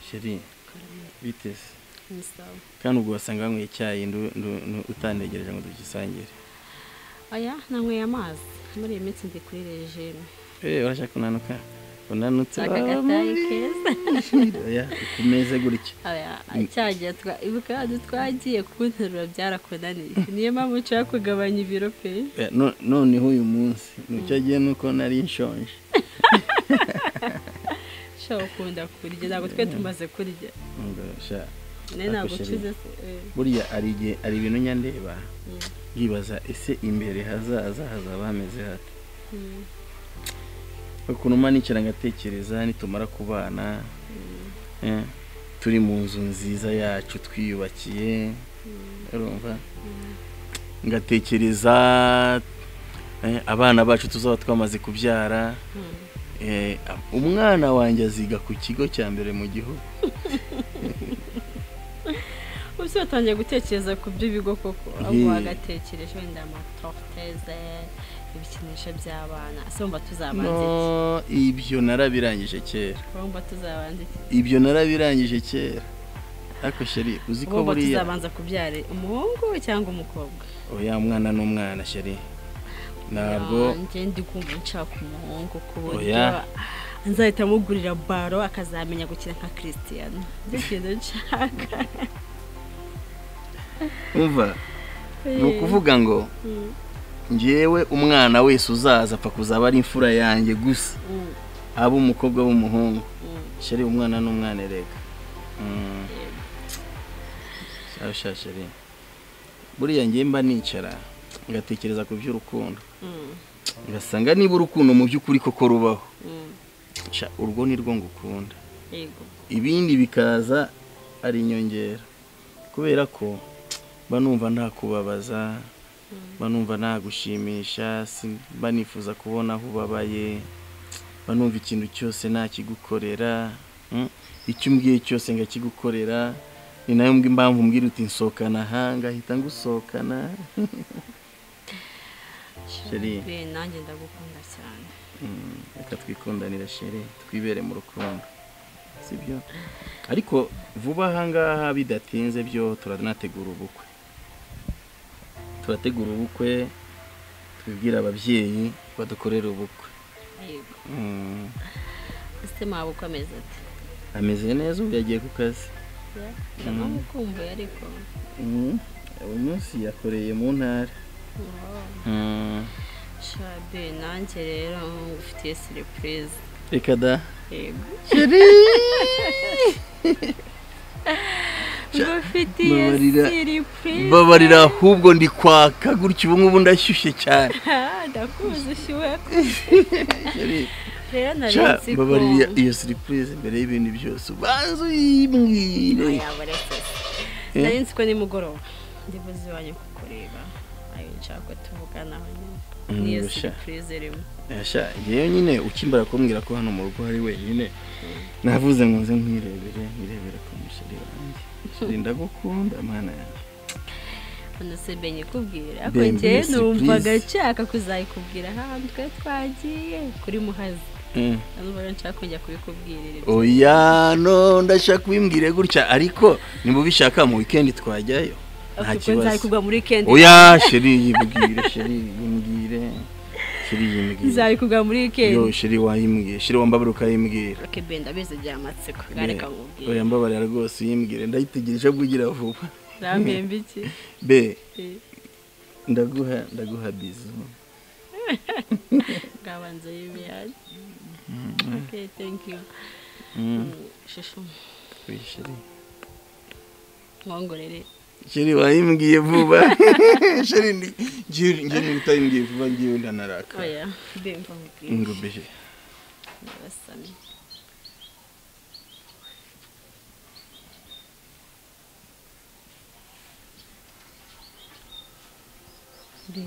gisheri biteze ni sawa kandi ubwo wasanga banyweye icyayi ndu- ndu- ndu- utanegereje ngo tugisangire aya nanyweye amazi muri iyi minsi ndi kuri rejime eee urashaka kunanuka unanutse akagatayi keza oya ku meza gutya aya cyagiye twa- ibuka hano twagiye kunterura byarakunaniye niyo mpamvu nshaka kugabanya ibiro pe Oya, no- noneho uyu munsi nicyo agiye nuko nari nshonje nshaka ukunda kurya ntabwo twe tumaze kurya Ngo sha, nawe ntabwo Ako ucuze burya hari igihe hari ibintu nyandeba yibaza ese imbere hazaza hazaba hameze hate ukuntu manikira ngatekereza nitumara kubana eh, turi mu nzu nziza yacu twiyubakiye urumva ngatekereza eh, abana bacu tuzaba twamaze kubyara eh, umwana wanjye aziga ku kigo cya mbere mu gihugu ubu watangiye gutekereza ku by'ibigo koko ahubwo Ye. wagatekereje wenda amatoroteze ibikinisho by'abana ese wumva tuzabanza iki no ibyo narabirangije kera wumva tuzabanza iki ibyo narabirangije kera ariko sheri uzi ko wumva buriya tuzabanza kubyara umuhungu cyangwa umukobwa oya umwana ni umwana sheri ntabwo nanjye ndi kumva nshaka umuhungu ku buryo Oya. nzahita amugurira baro akazamenya gukina nka christian nicyo kintu nshaka umva ni ukuvuga ngo ngewe umwana wese uzaza apfa kuzaba ari imfura yanjye gusa Mm, aba umukobwa w'umuhungu mm. sheri umwana ni umwana erega Mm. Shahu sha sheri buriya ngewe mba nicara ngatekereza ku by'urukundo Mm, ngasanga niba urukundo mu by'ukuri koko rubaho mm. Sha, urwo ni rwo ngukunda yego ibindi bikaza ari inyongera kubera ko mba numva nta kubabaza mba numva nta gushimisha si- mba nifuza kubona aho ubabaye mba numva ikintu cyose nakigukorera mm, icyo umbwiye cyose nkakigukorera ni nayo mbi- mpamvu mbwira uti nsohokana aha ngahita ngusohokana Sheri. Be, nanjye ndagukunda cyane Mm, reka twikundanire shere twibere mu rukundo sibyo ariko vuba ahangaha bidatinze byo turanategura ubukwe turategura ubukwe tubwira ababyeyi badukorera ubukwe yego Mm, ese mwaba ukomeza ati ameze neza ubu yagiye ku kazi ndanamukumbuye ariko Mm, uyu munsi yakoreye mu ntara Mm, shabe nanjye rero ngufitiye surprise reka da yego sheri ngufitiye Babarira- surprise babarira ahubwo ndi kwaka gutya ubu ngubu ndashyushye cyane Ah, ndakuzi ushyuwe Sheri, rero nari Sha, nzi ko babarira iyo surprise mbere y'ibintu byose ubanza uyibwire yaba resesi Eh? nari nzi ko nimugoroba ndi buze iwanyu kukureba ayo nshaka ko tuvuganaho nyine Mm, niyo sha. surprise irimo Sha, ngewe nyine ukimbara kumbwira ko hano mu rugo hari wenyine navuze ngo nze nkwirebere nkirebere ku musheri wanjye Sheri, ndagukunda mana yanjye unasebe nyikubwira ariko Bembe njye surprise. numvaga nshaka kuzayikubwira ahantu twari twagiye kuri muhazi Mm. numvaga nshaka kujya kubikubwirira ibyo oya no ndashaka ubimbwire gutya ariko nimubishaka mu weekend twajyayo nta Ati, "Ubwo kibazo nzayikubwa muri weekend oya sheri yibwire sheri yimbwire sheri yimbwire nzayikubwa muri weekend yo sheri wayimbwire sheri wambabura ukayimbwira okay ben ndabizi byamatsiko gareka ngubwire oya mbabarira rwose uyimbwire ndayitegereje bwigira vuba rambembe iki be Eh, ndaguha ndaguha bizu ngabanza y'ibiyaje okay thank you shushu sheri nkongorere sheri wayimbwiye vuba sheri ndi ngiye ngiye utayimbwiye vuba ngiye ndanaraka oya ben mvamubwire ngo be ndabasamye be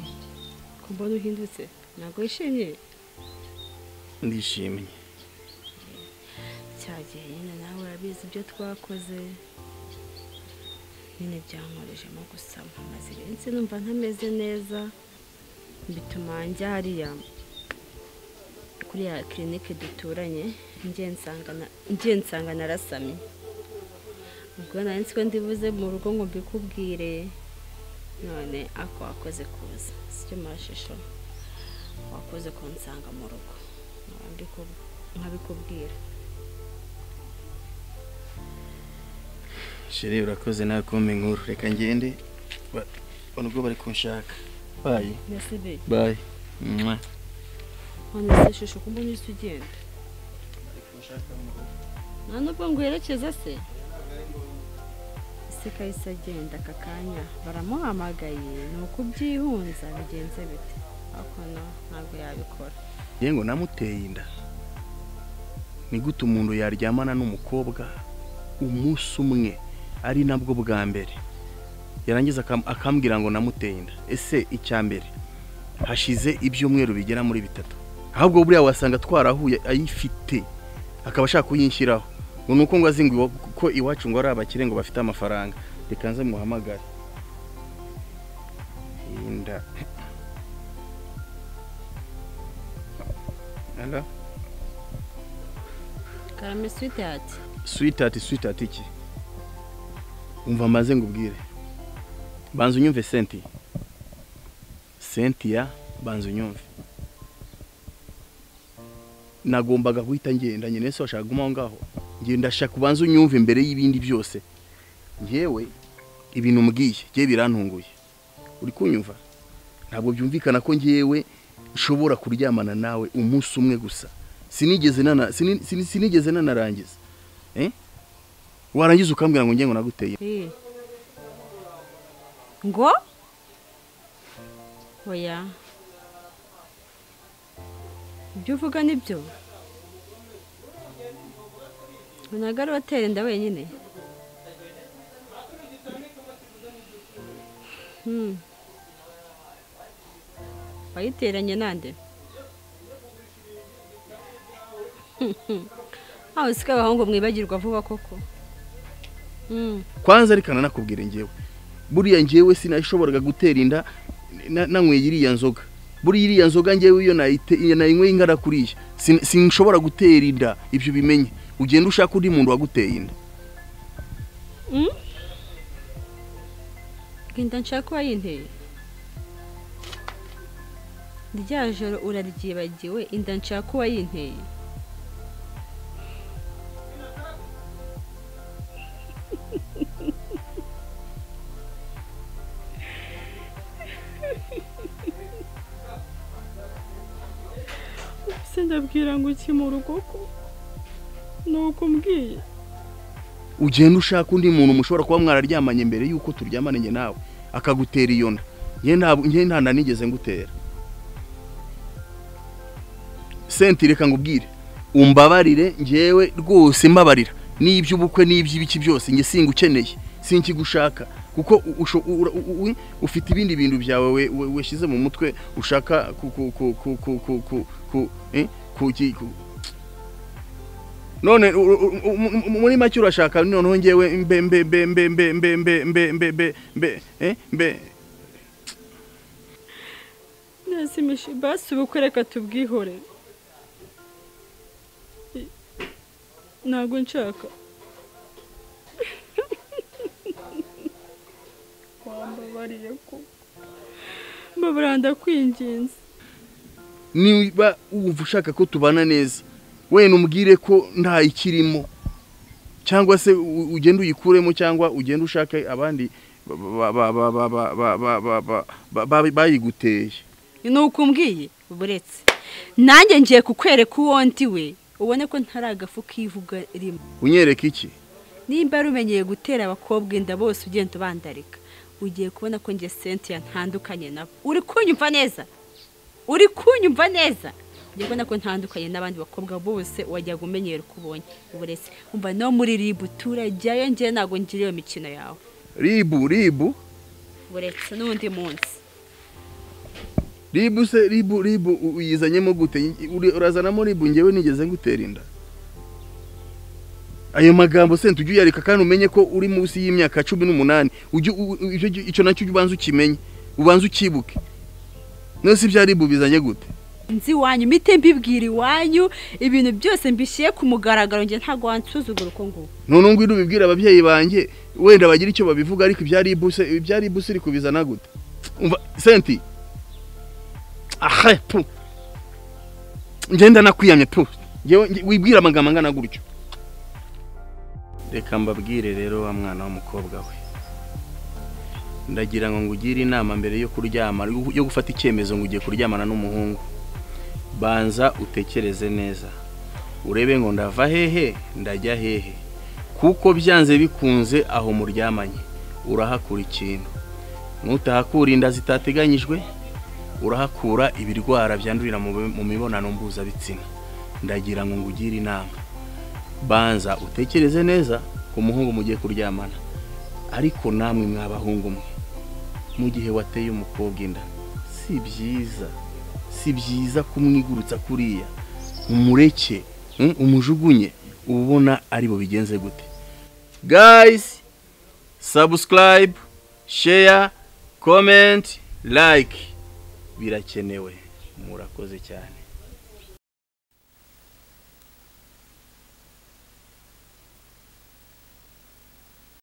ko mbona uhindutse ntabwo wishimye ndishimye cyagihe nyine nawe urabizi ibyo twakoze nyine byankoresheje gusa mpamaze iminsi numva ntameze neza bituma njya hariya kuri ya kirinike duturanye njye nsanga na- njye nsanga narasamye ubwo nari ko ndibuze mu rugo ngo mbikubwire none ako wakoze kuza sicyo mashusho wakoze kunsanga mu rugo nkaba ndiku- nkabikubwira sheri urakoze nawe kumpa inkuru reka ngende ba- bano ubwo bari kunshaka bayi mbese be bayi mwa none se shusho ko mbona uhise ugenda nta nubwo ngwerekeza se ese kahise agenda aka kanya baramuhamagaye ni uko ubyihunza bigenze bite ariko no ntabwo yabikora yewe ngo namuteye inda ni gute umuntu yaryamana n'umukobwa umunsi umwe ari nabwo bwa mbere yarangiza akam- akambwira ngo namuteye inda ese icya mbere hashize ibyumweru bigera muri bitatu ahubwo buriya wasanga twarahuye ayifite akaba ashaka kuyinshyiraho ngo ni uko ngo azinga iwa- ko iwacu ngo ari abakire ngo bafite amafaranga reka nze muhamagare inda Hello? karame swite ati switati switati iki umva maze ngubwire banza unyumve senti sentiya banza unyumve nagombaga guhita ngenda nyine se washaka kuguma aho ngaho ngiye ndashaka ubanza unyumve imbere y'ibindi byose ngewe ibintu umbwiye ngewe birantunguye uri kunyumva ntabwo byumvikana ko ngewe nshobora kuryamana nawe umunsi umwe gusa sinigeze nana- sini- sini- sinigeze nanarangiza Eh? warangiza ukambwira ngo njye ngo naguteye Eh. ngo oya ibyo uvuga ni byo ntabwo ari watera inda wenyine Hmm. wayiteranye nande ntawe usika abahungu mwibagirwa vuba koko Hmm. kwanza ariko nanakubwira ngewe buriya ngewe sinashoboraga gutera inda na- nanyweye iriya nzoga buriya iriya nzoga ngewe iyo nayite- iyo nayinyweye ingana kuriya Sin- sinshobora gutera inda ibyo ubimenye ugenda ushaka undi muntu waguteye inda Genda nshaka uwayinteye rya joro uraryibagiwe inda nshaka uwayinteye se ndabwira ngo uki mu rugo ko ni uko umbwiye ugenda ushaka undi muntu mushobora kuba mwararyamanye mbere y'uko turyamana njye nawe akagutera iyo nda njye ntabwo- njye nta nda nigeze ngutera senti reka ngubwire umbabarire ngewe rwose mbabarira n'iby'ubukwe n'iby'ibiki byose njye singukeneye sinkigushaka kuko u- usho- u- u- u- u- ufite ibindi bintu byawe we- we- weshyize mu mutwe ushaka ku ku ku ku ku ku ku ku eh, kuki- ku none u- u- u- u- mu- mu- muri make urashaka noneho ngewe mbe mbe mbe mbe mbe mbe mbe mbe mbe mbe mbe eh, mbe Nasimishe basi ubukwe reka tubwihore ntabwo nshaka wambabariye ko mbabara ndakwinginze niba wumva ushaka ko tubana neza wenda umbwire ko nta ikirimo cyangwa se u- ugenda uyikuremo cyangwa ugenda ushake abandi ba- ba- ba- ba- ba- ba- ba- ba- ba- ba- ba- bayiguteye ni uko umbwiye buretse nanjye ngiye kukwereka uwo ndi we ubone ko ntari agafu k'ivuga rimwe unyereka iki nimba yari umenyeye gutera abakobwa inda bose ugenda ubandarika ugiye kubona ko njye sentiya ntandukanye nabo uri kunyumva neza uri kunyumva neza ugiye kubona ko ntandukanye n'abandi bakobwa bose wajyaga umenyera uko ubonye uburezi umva no muri ribu turajyayo njye ntabwo ngira iyo mikino yawe ribu ribu buretse n'undi munsi ribu se ribu ribu u- uyizanyemo gute Uri- urazanamo ribu ngewe nigeze ngutera inda ayo magambo se ujye uyareka kandi umenye ko uri munsi y'imyaka cumi n'umunani Ujye u- u- icyo icyo nacyo ubanza ukimenye ubanza ukibuke none se ibya ribu bizanye gute nzi iwanyu mite mbibwira iwanyu ibintu byose mbishyire ku mugaragaro njye ntabwo wansuzugura uko nguko none ngo ujye ubibwira ababyeyi banjye wenda bagira icyo babivuga ariko ibya ribuse ibya ribuse iri kubizana gute umva senti aha tu ngenda nakwiyamye tu Njyewe- nge- wibwira amagambo angana gutyo reka mbabwire rero wa mwana w'umukobwa we ndagira ngo ngugire inama mbere yo kuryama yo gufata icyemezo ngo ugiye kuryamana n'umuhungu banza utekereze neza urebe ngo ndava hehe ndajya hehe kuko byanze bikunze aho muryamanye urahakura ikintu nutahakura inda zitateganyijwe urahakura ibirwara byandurira mu mu mibonano mpuzabitsina ndagira ngo ngugire inama banza utekereze neza ku muhungu mugiye kuryamana ariko namwe mw'abahungu mwe mu gihe wateye umukobwa inda si byiza si byiza kumwigurutsa kuriya umureke mm, umujugunye uba ubona ari bo bigenze gute guys subscribe share comment like birakenewe murakoze cyane